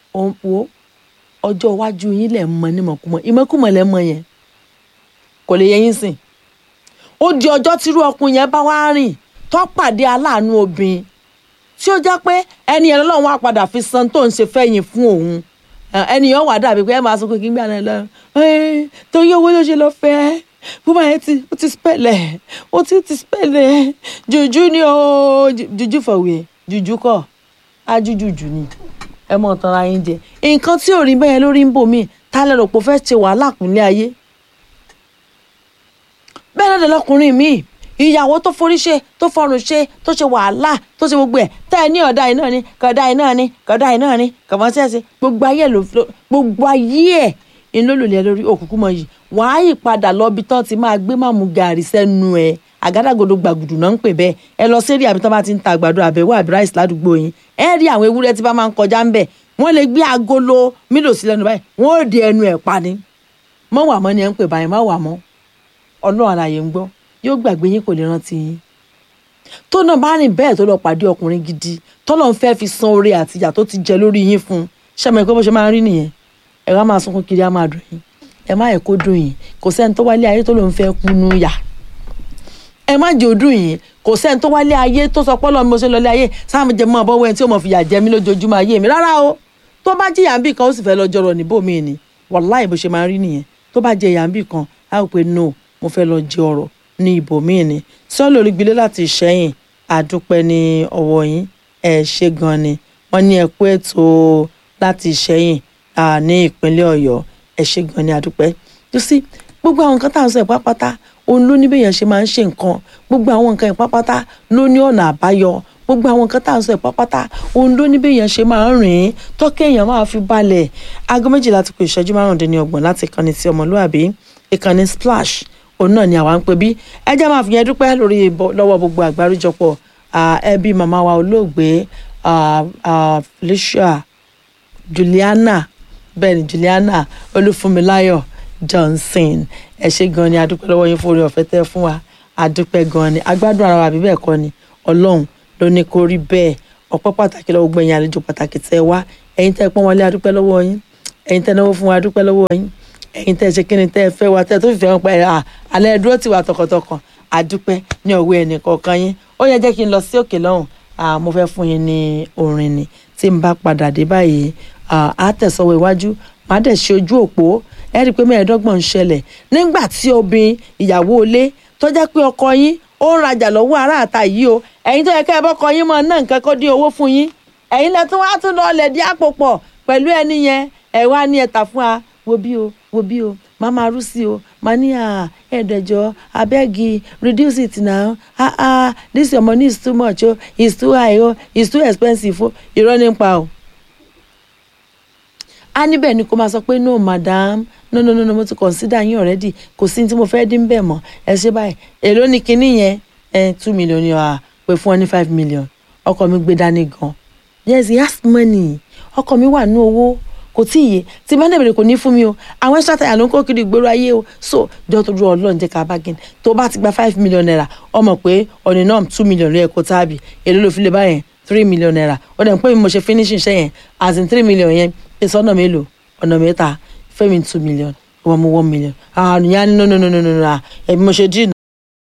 wo ọjọ́ iwájú yín lẹ̀ ń mọ nímọ̀kúmọ̀ ìmọ̀kúmọ̀ lẹ̀ ń mọ yẹn kò lè yẹ yín sìn ó di ọjọ́ tírú ọkùnrin yẹn bá wá rìn tó pàdé aláàánú obìnrin tí ó jẹ́ pé ẹni yẹn lọ́wọ́ á padà fi san tó ń ṣe fẹ́yìn fún òun ẹni yẹn wà dàbí pé ẹ máa sọ pé kí n gbà náà lọ torí owó ló ṣe lọ fẹ́ bùbá yẹn ti ó ti spẹ̀lẹ̀ ó ti ti spẹ̀lẹ̀ jùjú ni ó jùjú fọ̀wé jùjú kọ̀ ájújùjù ni ẹ mọ̀ tán ara yín jẹ nǹkan tí ò rí bẹ́ẹ̀ lórí ń bò mí ta lẹ́rọ pé ó fẹ́ ṣe wàhálà kúnlé ayé bẹ́ẹ̀ náà lọkùnrin míì ìyàwó tó forí ṣe tó fọrùn ṣe tó ṣe wàhálà tó ṣe gbogbo ẹ̀ tẹ́ ẹ ní ọ̀dà iná ni kọ̀dà iná ni kọ̀dà iná ni kọ̀mọ́sẹ́sẹ́ gbogbo ayé ló gbogbo ayé ẹ̀ ń lólùlẹ̀ lórí òkùnkùn mọ́ yìí wàá yí padà lọ́bi tán ti máa gbé màmú gàrí sẹ́nu ẹ̀ àgádágodo gbàgùdù náà ń pè bẹ́ẹ̀ ẹ lọ sí èrè àbí tán bá ti ń ta àgbàdo àbẹ̀wò àbí ráìsì ládùúgbò yín ẹ rí àwọn ewúrẹ́ tí bá máa ń kọjá ń bẹ̀ wọ́n lè gbé agolo mílò sí lẹ́nu báyìí wọ́n ò di ẹnu ẹ̀ pa ni mọ́ wà mọ́ ni ẹ ń pè báyìí má wà mọ́ ọlọ́run àlàyé ń gbọ́ yóò gbàgbé yín kò lè rántí yín tó náà bá rìn bẹ́ẹ̀ tó lọ pàdé ọkùnrin gidi tọ́lọ́ ń fẹ́ fi san oore àtìyà tó ti jẹ lórí yín fún un ṣẹ́mi pé bó ṣe máa ń rí nìyẹn ẹ wá máa sunkún kiri á máa dùn yín ẹ má yẹ kó dùn yín kò sẹ́ni tó wálé ayé tó lòun fẹ́ kú nú yà ẹ má jẹ́ òdùn yín kò sẹ́ni tó wálé ayé tó sọ pọ́lọ́ mi mo ṣe lọlé ayé sáàmù jẹ mọ́ ọ̀bọ̀wọ́ ẹni tí ó mọ̀ fìyà jẹ mí lójoojúmọ́ ayé mi rárá o tó bá jẹ́ yàǹbì kan ó sì fẹ́ lọ jọrọ̀ níbòmíì ni wàláì bó ṣe máa rí nìyẹn tó bá jẹ́ yàǹbì kan á rò pé no mo fẹ́ lọ jẹ ọ̀rọ̀ ní ibòmíì ni sọ́ọ́lù olùgbìlẹ̀ láti ṣẹ́yìn àdúpẹ́ ní ọwọ́ yín ẹ ṣe gan ni wọ́n ní ẹ̀kú ètò láti ṣẹ́yìn ní ìpínlẹ̀ ọ̀yọ́ ẹ ṣe gan ni àdúpẹ́ tó sí gbogbo àwọn nǹkan tá à ń sọ ìpápátá òun ló ní bẹ́yẹn ṣe máa ń ṣe nǹkan gbogbo àwọn nǹkan ìpápátá ló ní ọ̀nà àbáyọ gbogbo àwọn nǹkan tá à ń sọ ìpápátá òun ló ní bẹ́yẹn ṣe máa ń rìn tọ́kẹ́ èèyàn máa fi balẹ̀ aago méjìlá ti kù ìṣẹ́jú márùndínlọ́gbọ̀n láti ìkànnì ti ọmọlúàbí ìkànnì splash òun náà ni àwa ń pè bí ẹ jẹ́ máa fi yẹn dúpẹ́ lórí lọ́wọ́ gbogbo àgbáríjọpọ̀ ẹbí màmá wa olóògbé Felicia Juliana bẹ́ẹ̀ ni Juliana Olúfúnmiláyọ̀ Johnson ẹ ṣé gan ni adúpẹ́ lọ́wọ́ yín fún orí ọ̀fẹ́ tẹ́ fún wa adúpẹ́ gan ni agbádùn ara wa àbí bẹ́ẹ̀ kọ́ ni Ọlọ́run ló ní kó rí bẹ́ẹ̀ ọpẹ́ pàtàkì lọ́wọ́ gbẹ̀yìn àlejò pàtàkì tẹ́ wá ẹ̀yin tẹ́ pọ́n wọlé adúpẹ́ lọ́wọ́ yín ẹ̀yin tẹ́ náwó fún wa adúpẹ́ lọ́wọ́ yín ẹ̀yin tẹ́ ṣe kíni tẹ́ fẹ́ wa tẹ́ tó fìfẹ́ wọn pa ẹ̀ alẹ́ dúró tì wá tọkàntọkàn àdúpẹ́ ní ọwọ́ ẹnì kọ̀ọ̀kan yín ó yẹ jẹ́ kí n lọ sí òkè lọ́hùn mo fẹ́ fún yín ní orin ni tí n bá padà dé báyìí á tẹ̀sọ́wọ́ iwájú màá dẹ̀ ṣe ojú òpó ẹ rí i pé mẹ́ẹ̀ẹ́dọ́gbọ̀n ń ṣẹlẹ̀ nígbà tí obìnrin ìyàwó ilé tó jẹ́ pé ọkọ yín ó ń rajà lọ́wọ́ ará àta yìí o ẹ̀yin tó yẹ ká ẹ bọ́kọ yín mọ́ náà nǹkan kó dín owó fún yín ẹ̀yin lẹ́tún wá tún lọ́ọ́ lẹ̀ dí àpò pọ̀ pẹ̀lú ẹni yẹn ẹ̀ wá ní ẹ̀ta fún wa wo bí o wo bí o máa máa rú sí o máa ní à ẹ̀ẹ́dẹ̀jọ́ abẹ́gi reduce it now ah ah this your money is too much o it's too high o it's too expensive o irọ́ nípa o. a níbẹ̀ ni kó máa sọ pé no madam no no no no mo ti consider yín already kò sí ní tí mo fẹ́ dín bẹ́ẹ̀ mọ́ ẹ ṣe báyìí èló ni kinní yẹn ẹ two million yẹn à pé fún ọ ní five million ọkọ mi gbé dání gan yes he has money ọkọ mi wà ní owó kò tí ì yé tí bá dẹ̀bẹ̀rẹ̀ kò ní fún mi o àwọn extra tire ló ń kó kiri ìgboro ayé o so jọ tó dúró ọlọ́run jẹ́ ká bargain tó bá ti gba five million naira ọmọ pé ọ̀nì náà two million rẹ̀ kó táàbì èló ló fi lè báyẹn three million naira ó dẹ̀ ń pè mí mo ṣe finishing iṣẹ́ yẹn as in three million yẹn pèsè ọ̀nà mélòó ọ̀nà mẹ́ta fẹ́mi two million wọ́n mú one million àwọn àníyàn ní no no no no no ẹ̀mí mo ṣe dín